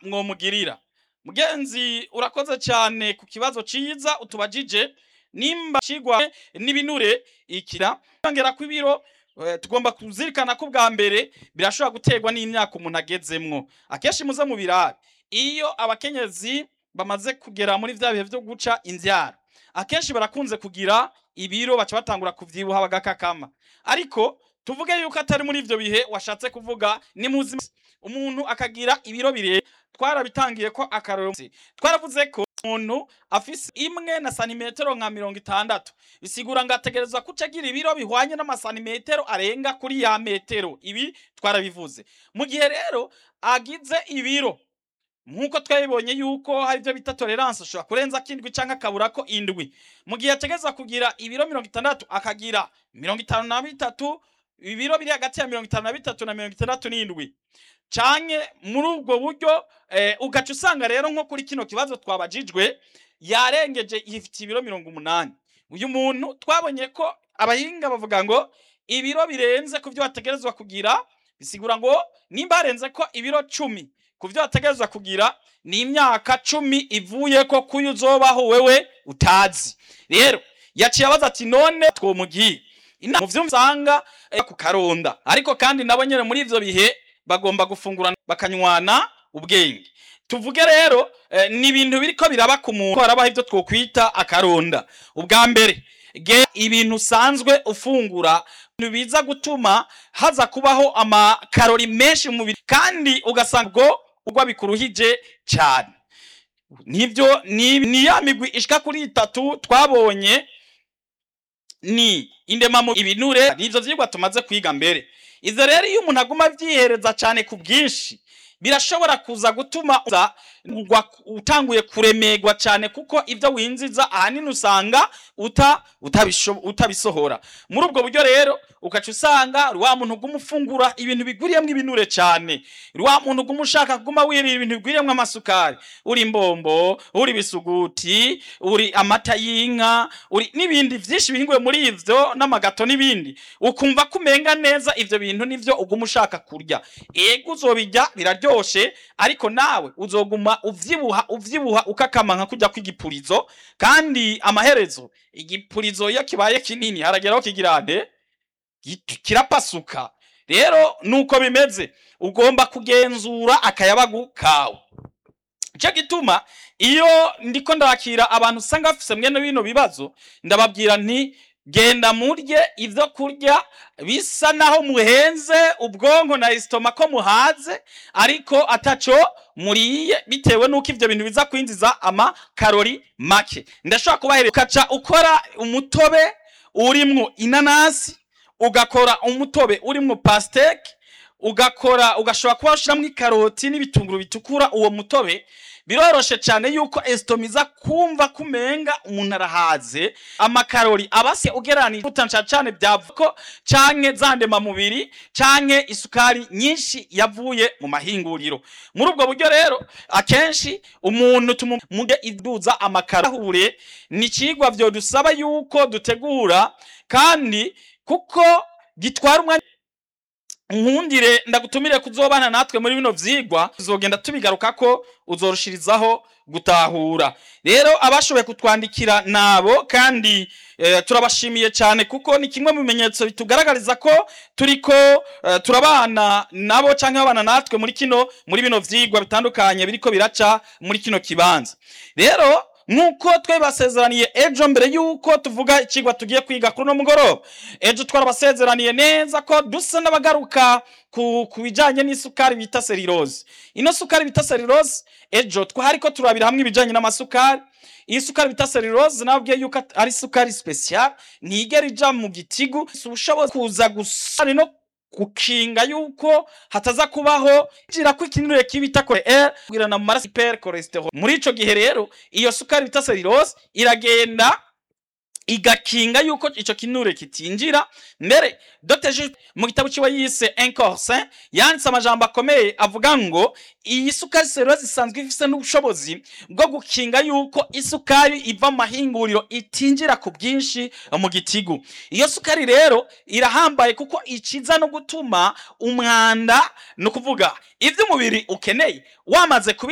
mwomugirira mugenzi urakoze cyane ku kibazo ciza utubajije nimba cigwa n'ibinure ikira yongera ku ibiro eh, tugomba kuzirikana ko bwa mbere birashobora guterwa n'imyaka umuntu agezemwo akenshi muze mu birabe iyo abakenyezi bamaze kugera muri vya bihe vyo guca imvyaro akenshi barakunze kugira ibiro baca batangura kuvyibuha bagakakama ariko tuvuge yuko atari muri ivyo bihe washatse kuvuga ni muzima umuntu akagira ibiro bire twarabitangiye ko akaroro twaravuze ko umuntu afise imwe na santimetero nka mirongo itandatu bisigura ngo ategerezwa kuca agira ibiro bihwanye n'amasantimetero arenga kuri ya metero ibi twarabivuze mu gihe rero agize ibiro nk'uko twabibonye yuko hari ibyo bita tolerance ushobora kurenza kindwi cyangwa akabura ko indwi mu gihe ategereza kugira ibiro mirongo itandatu akagira mirongo itanu na bitatu ibiro biri hagati ya mirongo itanu na bitatu na mirongo itandatu n'indwi canke muri ubwo buryo eh, ugaca usanga rero nko kuri kino kibazo twabajijwe yarengeje ifite ibiro mirongo umunani uyu muntu twabonye ko abahinga bavuga ngo ibiro birenze ku byo wategerezwa kugira bisigura ngo nimba harenze ko ibiro cumi ku byo wategerezwa kugira ni imyaka cumi ivuye ko kuyo uzobaho wewe utazi rero yaciye abaza ati none twomugiye mu vyo usanga eh, ku karonda ariko kandi nabo nyene muri ivyo bihe bagomba gufungurana bakanywana ubwenge tuvuge rero eh, ni ibintu biriko biraba ku muntu harabaho ivyo twokwita akaronda ubwa mbere ge ibintu usanzwe ufungura ibintu biza gutuma haza kubaho amakarori menshi mu mubiri kandi ugasanga ubwo ugwa bikuruhije cyane nibyo ni, ni ya migwi ishika kuri itatu twabonye ni indemamo ibinure nivyo vyigwa tumaze kwiga mbere ivyo rero iyo umuntu aguma avyihereza cyane ku bwinshi birashobora kuza gutuma uza ugwa- utanguye kuremerwa cyane kuko ibyo winjiza ahanini usanga uta utabisho- utabisohora muri ubwo buryo rero ugaca usanga uri wa muntu uguma ufungura ibintu bigwiriyemo ibinure cyane uri wa muntu uguma ushaka kuguma wirira ibintu bigwiriyemo amasukari uri imbombo uri ibisuguti uri amata y'inka uri n'ibindi byinshi bihinguye muri ivyo n'amagato n'ibindi ukumva ko umenga neza ivyo bintu nivyo uguma ushaka kurya ego uzobirya biraryoshe ariko nawe uzoguma uvyibuha uvyibuha ukakama nka kujya kw'igipurizo kandi amaherezo igipurizo iyo kibaye kinini harageraho kigira nde Gitu- kirapasuka rero nuko bimeze ugomba kugenzura akayabagu kawe icyo gituma iyo ndiko ndakira abantu usanga bafise mwene bino bibazo ndababwira nti genda murye ivyo kurya bisa naho muhenze ubwonko na isitoma ko muhaze ariko ataco muriye bitewe nuko ivyo bintu biza kwinjiza amakarori make ndashobora kubahereza ukaca ukora umutobe urimwo inanasi ugakora umutobe urimwo pasteke ugakora ugashobora kuba ushiramwo ikaroti n'ibitunguru bitukura uwo mutobe biroroshe cyane yuko esitoma iza kumva kumenga umuntu arahaze amakarori abase ugeranije utanca cyane byavuko canke zandema mubiri canke isukari nyinshi yavuye mu mahinguriro muri ubwo buryo rero akenshi umuntu tumuge iduza amakarahure ni cigwa vyo dusaba yuko dutegura kandi kuko gitwara umwanya nkundire ndagutumire kuzobana natwe muri bino vyigwa tuzogenda tubigaruka ko uzorushirizaho gutahura rero abashoboye kutwandikira nabo kandi eh, turabashimiye cyane kuko ni kimwe mu bimenyetso bitugaragariza ko turiko eh, turabana nabo canke babana natwe muri kino muri bino vyigwa bitandukanye biriko biraca muri kino kibanza rero nk'uko twabasezeraniye ejo mbere y'uko tuvuga ikigwa tugiye kwiga kuri uno mugoroba ejo twarabasezeraniye neza ko dusa n'abagaruka ku, ku bijanye n'isukari bita seriroze ino sukari bita seriroze ejo twari ko turabira hamwe ibijanye n'amasukari iyi sukari bita seriroze nabwiye yuko at- ari sukari special ntigera ija mu gitigu si ubushobozi kuza gusa no gukinga yuko hataza kubaho gira ko ikinure kibita kore R kwirana mu maraso hyper cholesterol muri ico gihe rero iyo sukari bita seriroze iragenda igakinga yuko ico kinure kitinjira mbere Dr. Jules mu gitabo ciwe yise Un corps sain yanditse amajambo akomeye avuga ngo iyi sukari seriroze isanzwe ifise n'ubushobozi bwo gukinga yuko isukari iva mu mahinguriro itinjira ku bwinshi mu gitigu iyo sukari rero irahambaye kuko ikiza no gutuma umwanda ni ukuvuga ivyo umubiri ukeneye wamaze kubi